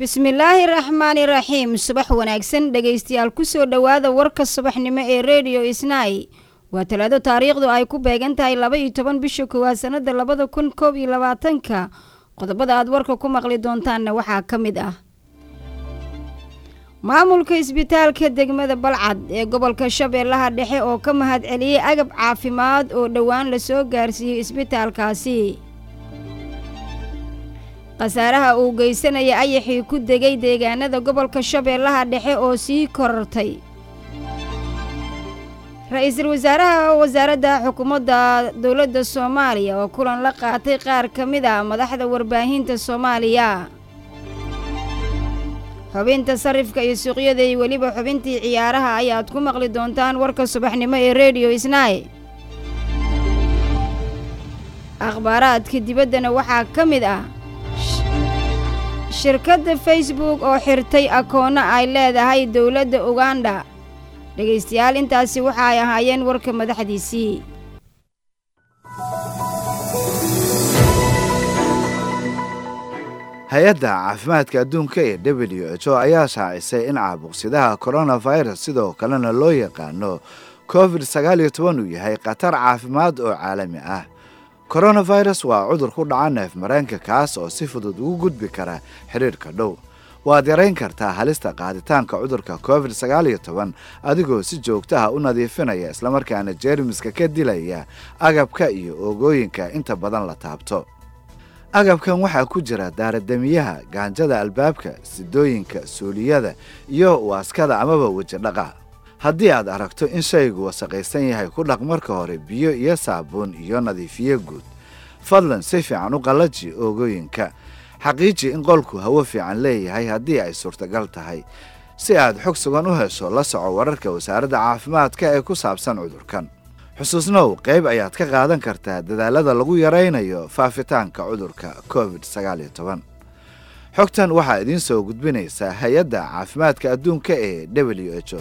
bismillaahi raxmaani raxiim subax wanaagsan dhegaystayaal kusoo dhowaada warka subaxnimo ee rediyo isnay waa talaado taariikhdu ay ku beegan tahay laba iyo toban bisha koowaad sanada labada kun koob iyo labaatanka qodobada aad warka ku maqli doontaanna waxaa ka mid ah maamulka isbitaalka degmada balcad ee gobolka shabeellaha dhexe oo ka mahad celiyey agab caafimaad oo dhowaan lasoo gaarsiiyey isbitaalkaasi khasaaraha uu geysanaya ayaxii ku degay deegaanada gobolka shabeellaha dhexe oo sii korortay ra-iisul wasaaraha wasaaradda xukuumadda dowladda soomaaliya oo kulan la qaatay qaar ka mid a madaxda warbaahinta soomaaliya xubinta sarifka iyo suuqyada iyo weliba xubintii ciyaaraha ayaad ku maqli doontaan warka subaxnimo ee rediyo isnay akhbaaraadka dibaddana waxaa ka mid ah shirkadda facebook oo xirtay akoonno ay leedahay dowladda uganda dhegaystayaal intaasi waxa ay ahaayeen warka madaxdiisii hay-adda caafimaadka adduunka ee w h o ayaa shaacisay in caabuqsidaha coronavirus sidoo kalena loo yaqaano covid sagaal iyo toban uu yahay khatar caafimaad oo caalami ah coronavirus waa cudur ku dhaca neef mareenka kaas oo si fudud ugu gudbi kara xidhiirhka dhow waad yarayn kartaa halista qaaditaanka cudurka covid sagaal iyo toban adigoo si joogtaha u nadiifinaya islamarkaana jeermiska ka dilaya agabka iyo oogooyinka inta badan la taabto agabkan waxaa ku jira daaradamiyaha gaanjada albaabka sidooyinka suuliyada iyo waaskada amaba wejidhaqa haddii aad aragto in shaygu wasaqaysan yahay ku dhaq marka hore biyo iyo saabuun iyo nadiifiye guud fadlan si fiican u qallaji oogooyinka xaqiiji in qolku hawo fiican leeyahay haddii ay suurtagal tahay si aad xog sugan u hesho la soco wararka wasaaradda caafimaadka ee ku saabsan cudurkan xusuusnow qayb ayaad ka qaadan kartaa dadaalada lagu yaraynayo faafitaanka cudurka covid sagaal iyo toban xogtan waxaa idiin soo gudbinaysaa hay-adda caafimaadka adduunka ee w h o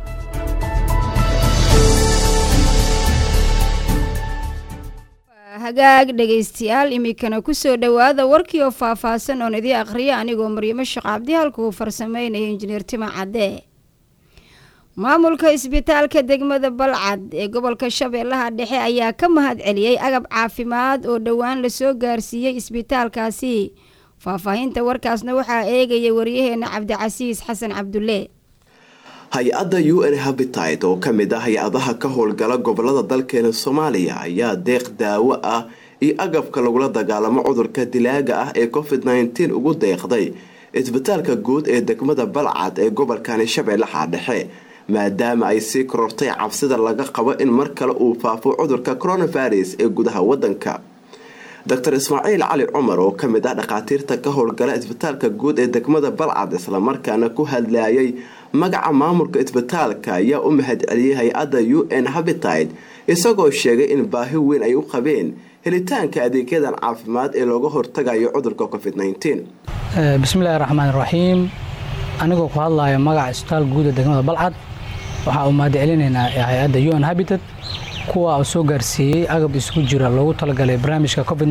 hagaag dhegaystayaal iminkana kusoo dhowaada warkii oo faahfaahsan oon idii akhriya anigoo maryamo sheekh cabdi halka uu farsameynaya injineer tima cadde maamulka isbitaalka degmada balcad ee gobolka shabeellaha dhexe ayaa ka mahad celiyey agab caafimaad oo dhowaan lasoo gaarsiiyey isbitaalkaasi faahfaahinta warkaasna waxaa eegaya waryaheena cabdicasiis xasan cabdulle hay-adda u n habitide oo ka mid ah hay-adaha ka howlgala gobolada dalkeena soomaaliya ayaa deeq daawo ah iyo agabka lagula dagaalamo cudurka dilaaga ah ee covid nteen ugu deeqday isbitaalka guud ee degmada balcad ee gobolkani shabeellaha dhexe maadaama ay sii korortay cabsida laga qabo in mar kale uu faafo cudurka coronavirus ee gudaha wadanka doctor ismaaciil cali cumar oo kamid ah dhakhaatiirta ka howlgala isbitaalka guud ee degmada balcad islamarkaana ku hadlayay magaca maamulka isbitaalka ayaa u mahad celiyey hay-adda u n habitide isagoo sheegay in baahi weyn ay u qabeen helitaanka adeegyadan caafimaad ee looga hortagayo cudurka covid bismillahi raxmaan raxiim anigoo ku hadlaya magaca isbitaal guud ee degmada balcad waxaa uu mahad celinaynaa hay-adda u n habitat kuwa uu soo gaarsiiyey agab isugu jira loogu talagalay barnaamijka covid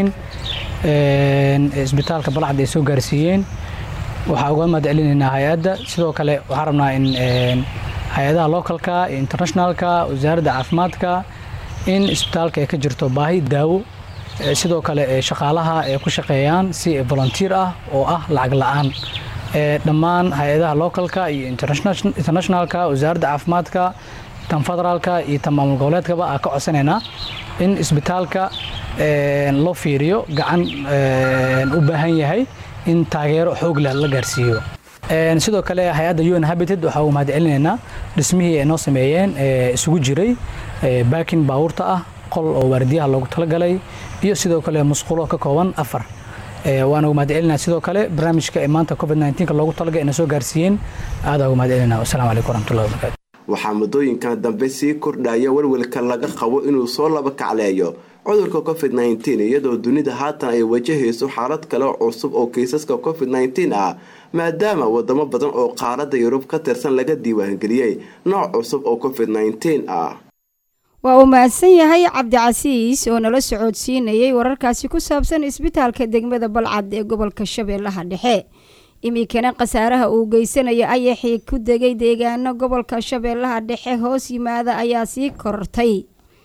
isbitaalka balcad ay soo gaarsiiyeen waxaa uga mahad celinaynaa hay-adda sidoo kale waxaan rabnaa in hay-adaha localka iyo internationalka wasaaradda caafimaadka in isbitaalka ay ka jirto baahi daawo sidoo kale shaqaalaha ay ku shaqeeyaan si volunteer ah oo ah lacag la-aan dhammaan hay-adaha localka iyo internationalka wasaaradda caafimaadka tan federaalka iyo tan maamul goboleedkaba aa ka codsanaynaa in isbitaalka loo fiiriyo gacan u baahan yahay in taageero xoogla la gaarsiiyo sidoo kale hay-adda un habited waxaa uu mahad celinaynaa dhismihii ay noo sameeyeen isugu jiray baakin baawurta ah qol oo waardiyaha loogu talagalay iyo sidoo kale musqulo ka kooban afar waana ugu mahad celinaa sidoo kale barnaamijka ee maanta covid nka loogu talagalay ina soo gaarsiiyeen aadaa ugu mahad celinaa wassalamu calaykum waraxmatullahi wabarakatu waxaa muddooyinkan dambe sii kordhaya welwelka laga qabo inuu soo laba kacleeyo cudurka covid iyadoo dunida haatan ay wajahayso xaalad kale cusub oo kiisaska covid ah maadaama wadamo badan oo qaaradda yurub ka tirsan laga diiwaangeliyey nooc cusub oo covid ah waa uu mahadsan yahay cabdicasiis oo nala socodsiinayay wararkaasi ku saabsan isbitaalka degmada balcad ee gobolka shabeellaha dhexe iminkana khasaaraha uu geysanayo ayaxii ku degay deegaano gobolka shabeellaha dhexe hoos yimaada ayaa sii kortay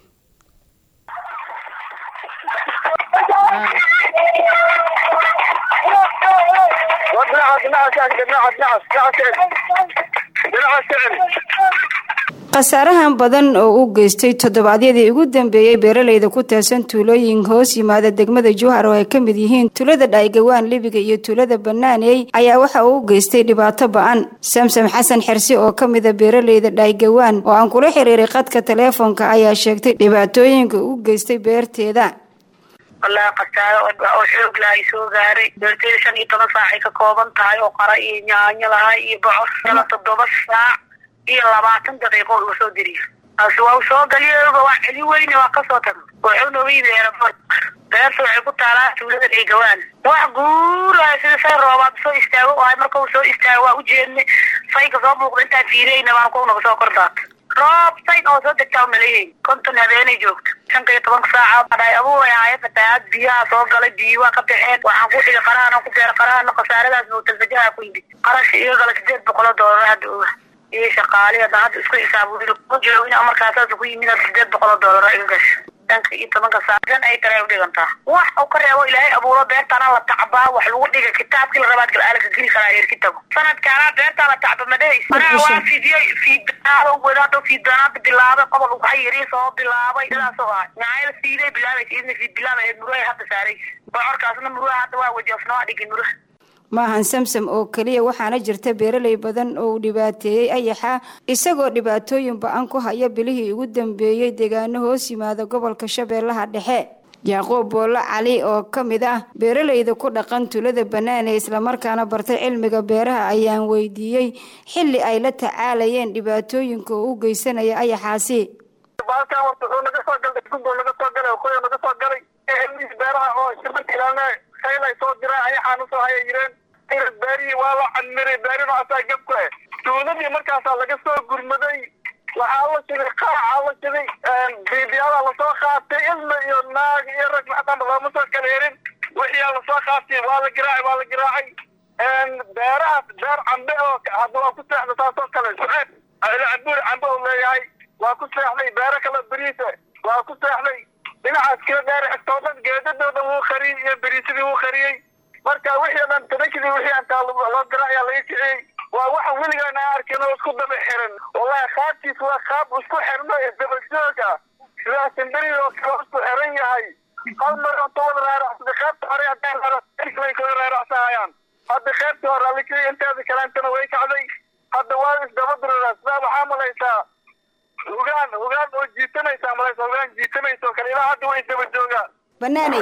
khasaarahan badan oo u geystay toddobaadyadii ugu dambeeyey beeraleyda ku teersan tuulooyin hoos yimaada degmada jowhar oo ay ka mid yihiin tuulada dhaygawaan libiga iyo tuulada banaaney ayaa waxa uu u geystay dhibaato ba-an samsam xasan xersi oo ka mida beeraleyda dhaygawaan oo aan kula xiriiray khadka taleefoonka ayaa sheegtay dhibaatooyinka u geystay beerteeda wallaahi khasaaro oo xoog laha ay soo gaaray beerteyda shan iyo toban saacay ka kooban tahay oo qara iyo nyaanyo lahay iyo bocor kala toddoba saac iyo labaatan daqiiqo uu soo diriyo taasi waa u soo galiyoba waa celi weyne waa kasoo taga wuxuu nooga yimi aeroport beerta waxay ku taalaa tuulada dhaygawaan wax guuraya sida say roobaad soo istaago ahay marka uu soo istaago waa ujeedne sayka soo muuqda intaan fiirayna baan ku naga soo kordaata roob sayn oo soo degtaa umaleeyayn konton habeenay joogto shanka iyo tobanka saaca dhaay abuuray ahaayeen fatahaad biyaha soo galay biyo waa ka baxeen waxaan ku dhigay qarahana ku beera qarahana khasaaradaas mawtalfajaha ku yimid qarashi iga gala sideed boqol oo doolar hadda oga iyo shaqaali hadda hadda isku xisaabuli ku jiro in markaasaas ku yimid sideed boqol oo doolar iga gasha shanka iyo tobanka saacan ay kale u dhigantaa wax uu ka reebo ilaahay abuuro beertaana la tacbaa wax lagu dhiga kitaabkii la rabaad galaalka geli karaa eerki tago sanadkaana beertaa la tacba madhays anaa waa fidiyey fiidanaada wadaada fiidanaada bilaabay qobol uga yari soo bilaabay sidaas oo ah nyaayada fiiday bilaabaysa idna fiid bilaabay muruhay hadda saaraysa bocorkaasna muruha hadda waa wadi asnoo dhigin muruha maahan samsam oo keliya waxaana jirta beeraley badan oo uu dhibaateeyey ayaxa isagoo dhibaatooyin ba-an ku haya bilihii ugu dambeeyey deegaano hoos yimaada gobolka shabeellaha dhexe yaaqoob boolo cali oo ka mid ah beeraleyda ku dhaqan tulada bannaan ee islamarkaana bartay cilmiga beeraha ayaan weydiiyey xilli ay la tacaalayeen dhibaatooyinka oo u geysanaya ayaxaasi soo dira ayaxaan usoo haya yireen beerihii waa la cadmiray beerina asaa gabku eh tuuladii markaasaa laga soo gurmaday waxaa la shiday qaaca la shiday biibiyadaa lasoo qaatay ilma iyo naag iyo rag maxdamba looma soo kala herin wixiyaa lasoo qaatay waa la giraacay waa la giraacay beerahaas beer cambe oo hadda waa ku seexda taasoo kale suceeb cabuur cambe uu leeyahay waa ku seexday beero kale beriise waa ku seexday dhinacaas kala dheer xigtoo dhan geedadooda wuu qariyey iyo beriisadii wuu qariyey marka wixii o dhan tanankidii wixii antaa loo gara ayaa laga kiciyey waa waxa weligaan aan arkin oo isku daba xiran wallahi qaabkiis waa qaab isku xirno isdaba joog ah sidaa simberi oo kale isku xiran yahay hal mar inta wada raaracsada qaybta hore haddaan raaracay kala raaracsahayaan hadda qaybtii hore ala kiciyey inteeda kaleentana way kacday hadda waa isdaba durara sidaa waxaa malaysaa hogaan hogaan oo jiitanaysa malaysa hogaan jiitanaysa oo kale ilaa hadda way daba joogaan banaaney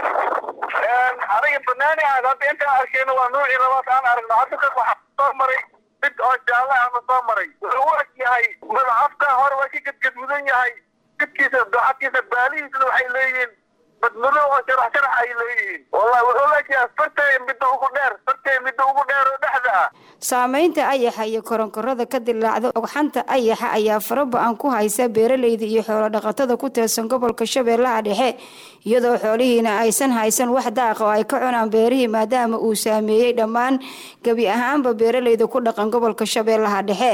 aniga banaani aad hadda intaan arkayna waa nuucii labaad aan aragno hadda ka waxaa soo maray mid oo jaalle ahna soo maray wuxuu u eg yahay madacafka hore waa ka gadgadmudan yahay jidkiisa duxadkiisa baalihiisna waxay leeyihiin badmudo oo sharax sharax ay leeyihiin wallahi wuxuu leeyahay fartay midda ugu dheer fartay midda ugu dheer oo dhexda ah saameynta ayaxa iyo koronkorada ka dilaacda ogxanta ayaxa ayaa fara ba-an ku haysa beeraleyda iyo xoolo dhaqatada ku teersan gobolka shabeellaha dhexe iyadoo xoolihiina aysan haysan wax daaqa oo ay ka cunaan beerihii maadaama uu saameeyey dhammaan gebi ahaanba beeraleyda ku dhaqan gobolka shabeellaha dhexe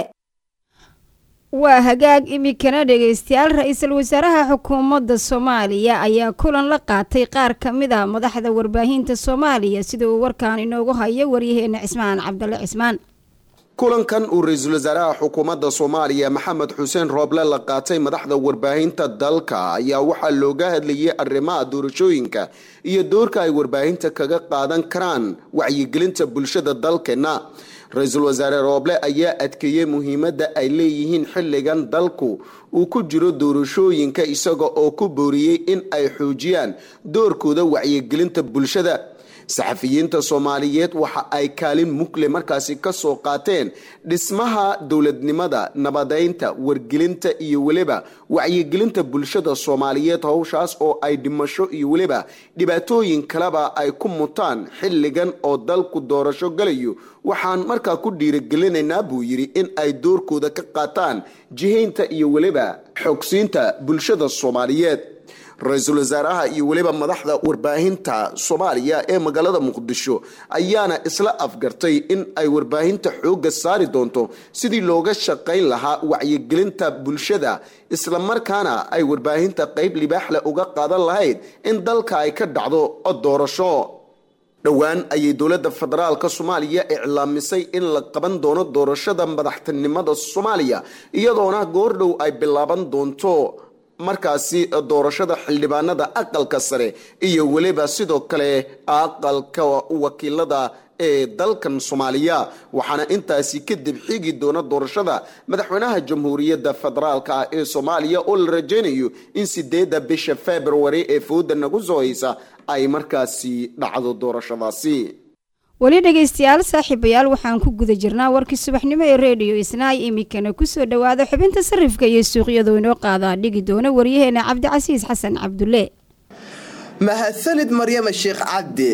waa hagaag iminkana dhegeystayaal ra-iisul wasaaraha xukuumadda soomaaliya ayaa kulan la qaatay qaar ka mid a madaxda warbaahinta soomaaliya sida uu warkaan inoogu hayo waryaheena cismaan cabdale cismaan kulankan uu ra-iisul wasaaraha xukuumadda soomaaliya maxamed xuseen rooble la qaatay madaxda warbaahinta dalka ayaa waxaa looga hadlayay arrimaha doorashooyinka iyo doorka ay warbaahinta kaga qaadan karaan wacyigelinta bulshada dalkeenna ra-iisul wasaare rooble ayaa adkeeyey muhiimadda ay leeyihiin xilligan dalku uu ku jiro doorashooyinka isaga oo ku booriyey in ay xoojiyaan doorkooda wacyigelinta bulshada saxafiyiinta soomaaliyeed waxa ay kaalin mukle markaasi kasoo qaateen dhismaha dowladnimada nabadeynta wargelinta iyo weliba wacyigelinta bulshada soomaaliyeed howshaas oo ay dhimasho iyo weliba dhibaatooyin kaleba ay ku mutaan xilligan oo dalku doorasho galayo waxaan markaa ku dhiirigelinaynaa buu yidhi in ay doorkooda ka qaataan jihaynta iyo weliba xogsiinta bulshada soomaaliyeed ra-iisul wasaaraha iyo weliba madaxda warbaahinta soomaaliya ee magaalada muqdisho ayaana isla afgartay in ay warbaahinta xoogga saari doonto sidii looga shaqayn lahaa wacyigelinta bulshada islamarkaana ay warbaahinta qeyb libaaxle uga qaadan lahayd in dalka ay ka dhacdo doorasho dhowaan ayay dowladda federaalk soomaaliya iclaamisay in la qaban doono doorashada madaxtinimada soomaaliya iyadoona goordhow ay bilaaban doonto markaasi doorashada xildhibaanada aqalka sare iyo weliba sidoo kale aqalka wakiilada ee dalkan soomaaliya waxaana intaasi kadib xigi doona doorashada madaxweynaha jamhuuriyadda federaalk ah ee soomaaliya oo la rajaynayo in sideedda bisha february ee fooda nagu soo haysa ay markaasi dhacdo doorashadaasi weli dhegaystayaal saaxiibayaal waxaan ku guda jirnaa warkii subaxnimo ee reediyo isnaay iminkana kusoo dhowaada xubinta sarifka iyo suuqyadu inoo qaadaa dhigi doona waryaheena cabdicasiis xasan cabdulle mahadsanid maryama sheekh cabdi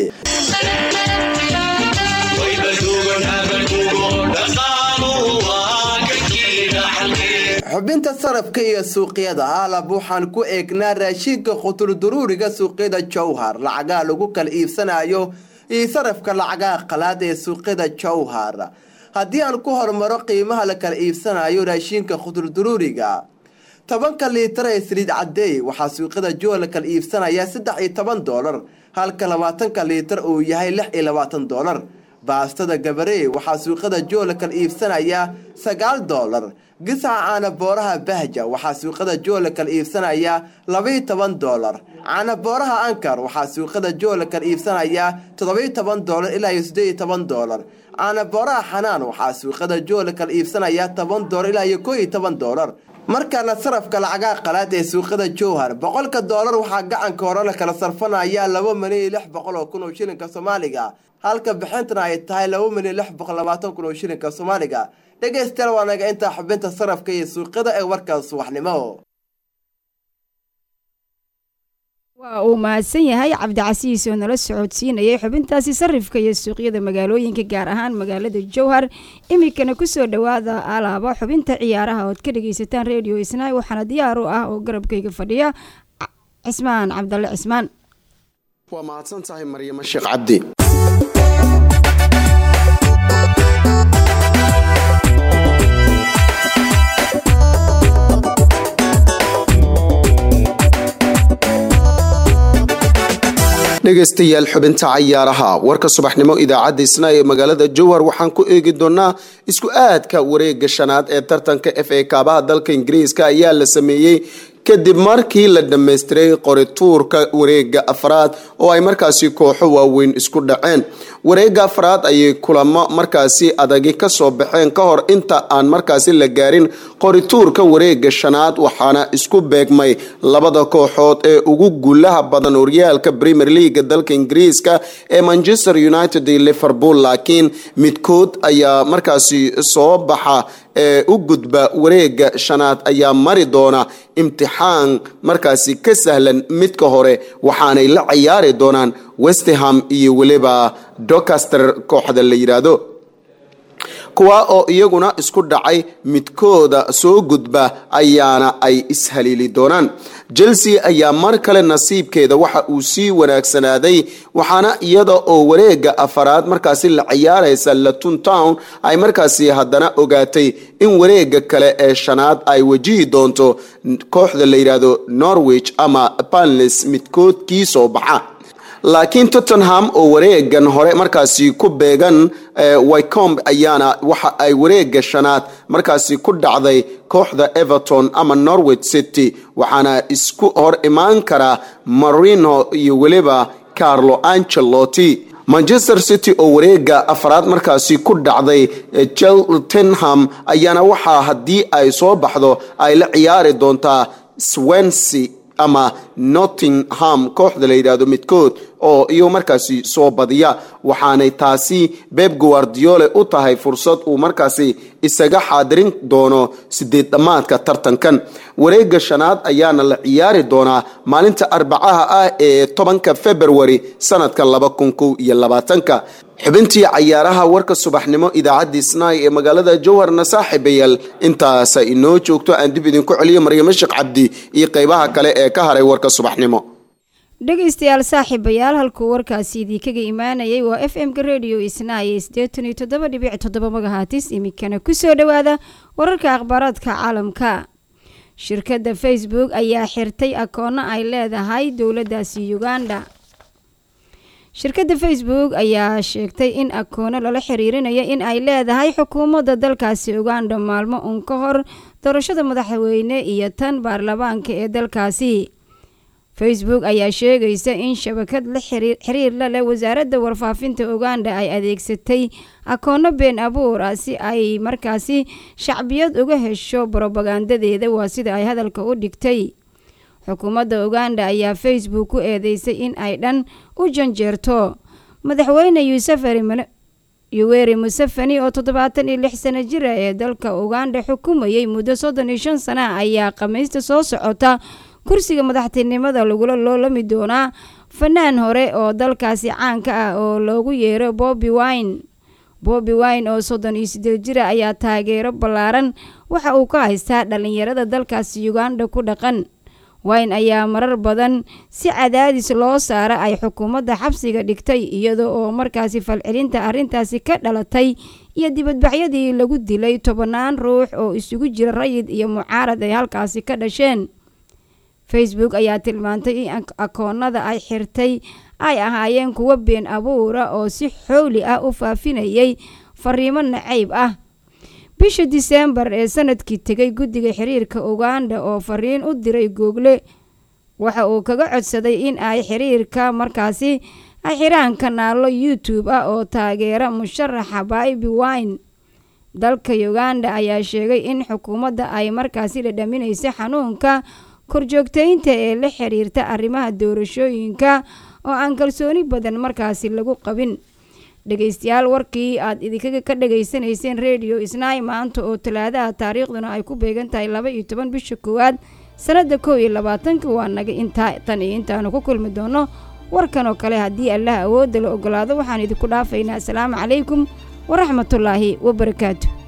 xubinta sarafka iyo suuqyada aalab waxaan ku eegnaa raashinka khuturduruuriga suuqyada jowhar lacagaha lagu kala iibsanayo iyo sarafka lacagaha qalaad ee suuqyada jowhar haddii aan ku hormaro qiimaha la kala iibsanayo raashinka khuturduruuriga tobanka liitar ee saliid cadeey waxaa suuqyada jowhar la kala iibsanayaa saddex iyo toban doolar halka labaatanka liitar uu yahay lix iyo labaatan doolar baastada gabaree waxaa suuqyada jowhar la kala iibsanayaa sagaal doolar gisaca caanabooraha bahja waxaa suuqada joola kala iibsanayaa labaiyo toban doolar caanabooraha ankar waxaa suuqada joola kala iibsanayaa toddobiyo toban doolar ilaa iyo siddeed iyo toban doolar caanabooraha xanaan waxaa suuqada joola kala iibsanayaa toban doolar ilaa iyo koo iyo toban doolar markaana sarafka lacagaha qalaad ee suuqada jowhar boqolka doolar waxaa gacanka hore la kala sarfanayaa laba milyan iyo lix boqol oo kun oo shilinka soomaaliga halka bixintana ay tahay laba milyan lix boqol labaatan kun oo shilinka soomaaliga dhegaystayaal waa naga intaa xubinta sarafka iyo suuqyada ee warka subaxnimo waa uu mahadsan yahay cabdicasiis oo nala socodsiinayay xubintaasi sarifka iyo suuqyada magaalooyinka gaar ahaan magaalada jowhar iminkana kusoo dhowaada alaaba xubinta ciyaaraha ood ka dhageysataan redio isnaay waxaana diyaar u ah oo garabkayga fadhiya cismaan cabdalle cismaan waa mahadsan tahay maryamo sheekh cabdi dhegaystayaal xubinta cayaaraha warka subaxnimo idaacadda isna ee magaalada jowhar waxaan ku eegi doonaa isku aadka wareega shanaad ee tartanka f a kaabaha dalka ingiriiska ayaa la sameeyey kadib markii la dhammaystiray qorituurka wareega afraad oo ay markaasi kooxo waaweyn isku dhaceen wareega afraad ayay kulamo markaasi adagi kasoo baxeen ka hor inta aan markaasi la gaarin qorituurka wareega shanaad waxaana isku beegmay labada kooxood ee ugu guulaha badan horyaalka premier leaga dalka ingiriiska ee manchester united iyo liverpool laakiin midkood ayaa markaasi soo baxa ee u gudba wareega shanaad ayaa mari doona imtixaan markaasi ka sahlan midka hore waxaanay la ciyaari doonaan westham iyo weliba docaster kooxda la yidhaahdo kuwa oo iyaguna isku dhacay midkooda soo gudba ayaana ay ishaliili doonaan chelsea ayaa mar kale nasiibkeeda waxa uu sii wanaagsanaaday waxaana iyada oo wareega afaraad markaasi la ciyaaraysa latun town ay markaasi haddana ogaatay in wareega kale ee shanaad ay wajihi doonto kooxda la yidhaahdo norwich ama banles midkood kii soo baxa laakiin tottenham oo wareegan hore markaasi ku beegan wycomb ayaana waxa ay wareega shanaad markaasi ku dhacday kooxda everton ama norwich city waxaana isku hor imaan karaa marino iyo weliba carlo ancelotti manchester city oo wareega afraad markaasi ku dhacday cheltenham ayaana waxaa haddii ay soo baxdo ay la ciyaari doontaa swansea ama nottingham kooxda la yidhaahdo midkood oo iyo markaasi soo badiya waxaanay taasi beb guardiole u tahay fursad uu markaasi isaga xaadirin doono sideed dhammaadka tartankan wareega shanaad ayaana la ciyaari doonaa maalinta arbacaha ah ee tobanka februari sanadka laba kun kow iyo labaatanka xubintii cayaaraha warka subaxnimo idaacaddii snaai ee magaalada jowharna saaxiibayaal intaasa inoo joogto aan dib idinku celiyo maryamo sheekh cabdi iyo qeybaha kale ee ka haray warka warka subaxnimo dhegaystayaal saaxiibayaal halkuu warkaasi idinkaga imaanayay waa f m-ka rediyo isnaaye siddeetan iyo toddoba dhibic toddoba magahatis iminkana kusoo dhowaada wararka akhbaaraadka caalamka shirkadda facebook ayaa xirtay akoonno ay leedahay dowladdaasi uganda shirkadda facebook ayaa sheegtay in akoono lala xiriirinayo in ay leedahay xukuumadda dalkaasi uganda maalmo uun ka hor doorashada madaxweyne iyo tan baarlamaanka ee dalkaasi facebook ayaa sheegaysa in shabakad la xiriir la leh wasaaradda warfaafinta uganda ay adeegsatay akoono been abuur ah si ay markaasi shacbiyad uga hesho brobagandadeeda waa sida ay hadalka u dhigtay xukuumadda uganda ayaa facebook ku eedeysay in ay dhan u janjeerto madaxweyne yuweri museveni oo toddobaatan iyo lix sano jira ee dalka uganda xukumayay muddo soddon iyo shan sana ayaa khamiista soo socota kursiga madaxtinimada lagula loolami doonaa fanaan hore oo dalkaasi caanka ah oo loogu yeero bobi wine bobi wine oo soddon iyo sideed jira ayaa taageero ballaaran waxa uu ka haystaa dhalinyarada dalkaasi uganda ku dhaqan wine ayaa marar badan si cadaadis loo saara ay xukuumadda xabsiga dhigtay iyada oo markaasi falcelinta arrintaasi ka dhalatay iyo dibadbaxyadii lagu dilay tobannaan ruux oo isugu jira rayid iyo mucaarad ay halkaasi ka dhasheen facebook ayaa tilmaantay in akoonada ay xirtay ay ahaayeen kuwo been abuura oo si xowli ah u faafinayay fariimo nacayb ah bisha diseembar ee sanadkii tegay guddiga xiriirka uganda oo fariin u diray google waxa uu kaga codsaday in ay xiriirka markaasi ay xiraan kanaalo youtube ah oo taageera musharaxa baibi wine dalka uganda ayaa sheegay in xukuumadda ay markaasi dhadhaminaysa xanuunka korjoogteynta ee la xiriirta arrimaha doorashooyinka oo aan kalsooni badan markaasi lagu qabin dhegaystayaal warkii aad idinkaga ka dhagaysanayseen rediyo isnaay maanta oo talaadaha taariikhduna ay ku beegan tahay laba iyo toban bisha koowaad sanadda kow iyo labaatanka waa naga intaa tan iyo intaanu ku kulmi doono warkan oo kale haddii allah awoodda la ogolaado waxaan idinku dhaafaynaa asalaamu calaykum waraxmatullaahi wabarakaatu